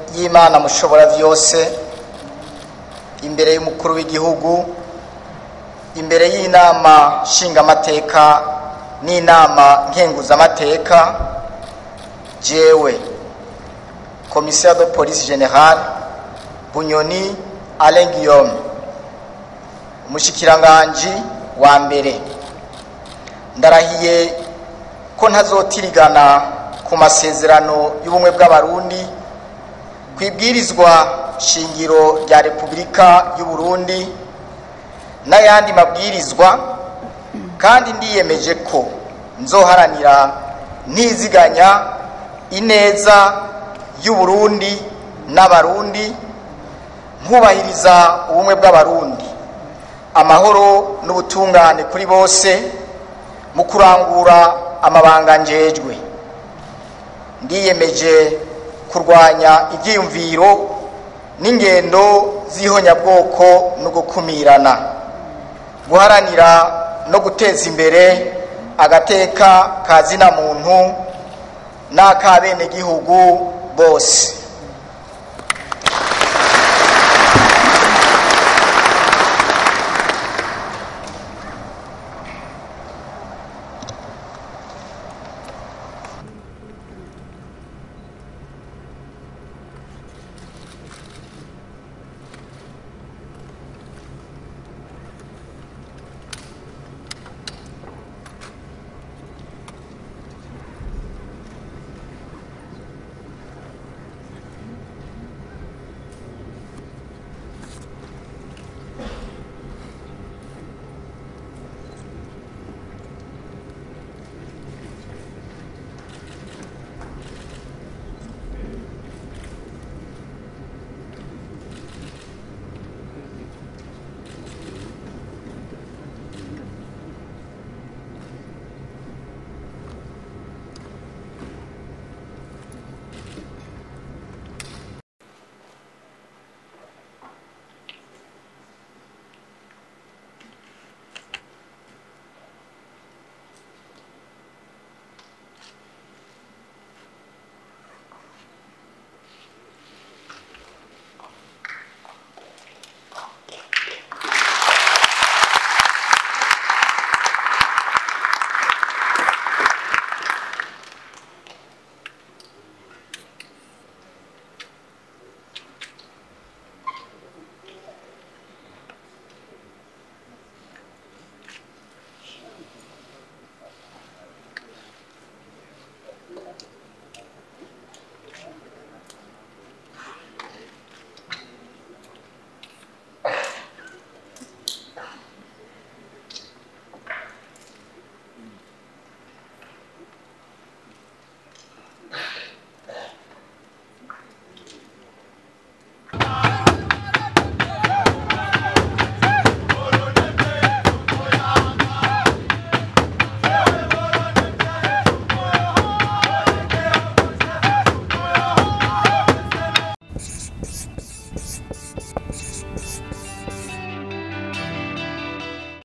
y'imana mushobora byose imbere y'umukuru w'igihugu imbere y'inama nshingamateka n'inama nkenguzamateka jewe komisiyo de polisi generale bunyoni alain guillaume umushikiranganji wa mbere ndarahiye ko ntazotirigana ku masezerano y'ubumwe bw'abarundi ku ibwirizwa shingiro rya repubulika y'u Burundi n'ayandi mabwirizwa kandi ndiyemeje ko nzoharanira ntiziganya ineza y'u Burundi n'abarundi nkubahiriza ubumwe bw'abarundi amahoro n'ubutungane kuri bose mu kurangura amabanga njejwe ndiyemeje kurwanya ibyiyumviro n'ingendo z'ihonyabwoko no gukumirana guharanira no guteza imbere agateka ka zina muntu n'ak'abenegihugu bose